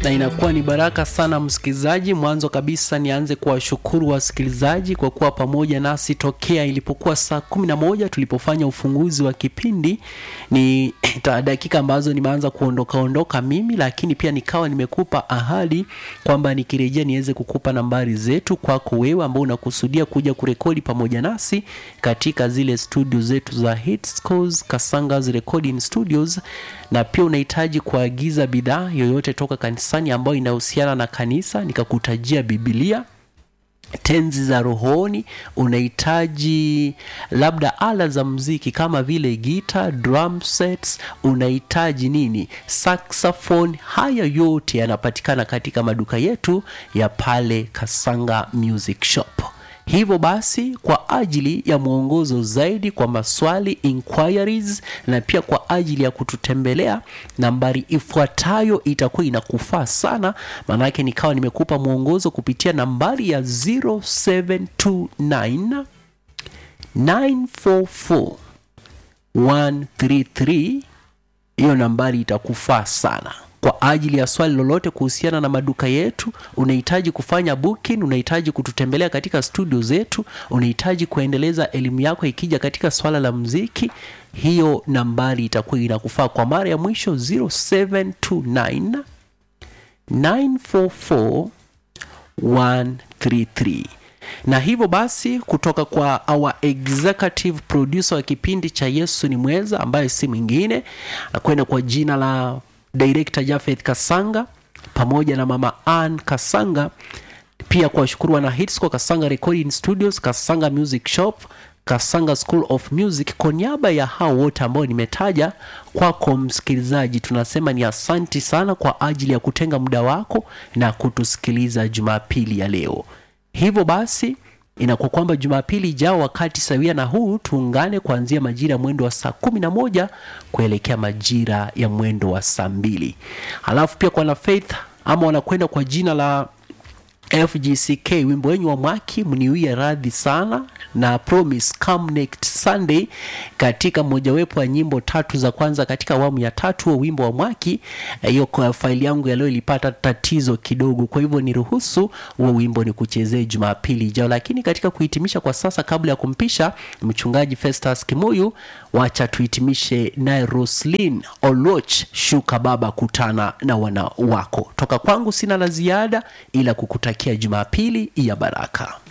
na inakuwa ni baraka sana msikilizaji. Mwanzo kabisa nianze kuwashukuru wasikilizaji kwa kuwa pamoja nasi tokea ilipokuwa saa kumi na moja tulipofanya ufunguzi wa kipindi. Ni dakika ambazo nimeanza kuondoka ondoka mimi, lakini pia nikawa nimekupa ahadi kwamba nikirejea niweze kukupa nambari zetu kwako wewe ambao unakusudia kuja kurekodi pamoja nasi katika zile studio zetu za Hitscos Kasanga's Recording Studios, na pia unahitaji kuagiza bidhaa yoyote toka kanisani ambayo inahusiana na kanisa, nikakutajia Biblia tenzi za rohoni, unahitaji labda ala za muziki kama vile gita, drum sets, unahitaji nini, saxophone. Haya yote yanapatikana katika maduka yetu ya pale Kasanga Music Shop. Hivyo basi kwa ajili ya mwongozo zaidi kwa maswali inquiries, na pia kwa ajili ya kututembelea, nambari ifuatayo itakuwa inakufaa sana, maanake nikawa nimekupa mwongozo kupitia nambari ya 0729 944 133. Hiyo nambari itakufaa sana kwa ajili ya swali lolote kuhusiana na maduka yetu, unahitaji kufanya booking, unahitaji kututembelea katika studio zetu, unahitaji kuendeleza elimu yako ikija katika swala la muziki, hiyo nambari itakuwa inakufaa. Kwa mara ya mwisho 0729 944 133 na hivyo basi kutoka kwa our executive producer wa kipindi cha Yesu ni Mweza, ambaye si mwingine anakwenda kwa jina la Director Jafeth Kasanga pamoja na mama Ann Kasanga, pia kuwashukuru wana Hitsco Kasanga Recording Studios, Kasanga Music Shop, Kasanga School of Music. Kwa niaba ya hao wote ambao nimetaja kwako, msikilizaji, tunasema ni asanti sana kwa ajili ya kutenga muda wako na kutusikiliza Jumapili ya leo. Hivyo basi inakuwa kwamba Jumapili ijao wakati sawia na huu tuungane kuanzia majira ya mwendo wa saa kumi na moja kuelekea majira ya mwendo wa saa mbili. Halafu pia kwa na Faith ama wanakwenda kwa jina la FGCK, wimbo wenyu wa mwaki mniwie radhi sana na promise come next Sunday, katika mojawapo ya nyimbo tatu za kwanza katika awamu ya tatu wa wimbo wa mwaki. Hiyo kwa faili yangu ya leo ilipata tatizo kidogo, kwa hivyo niruhusu huo wimbo ni kuchezee Jumapili ijao. Lakini katika kuhitimisha kwa sasa, kabla ya kumpisha mchungaji Festus Kimuyu, wacha tuhitimishe naye Roslyn Oloch, shuka baba, kutana na wana wako. Toka kwangu sina la ziada ila kukutakia Jumapili ya baraka.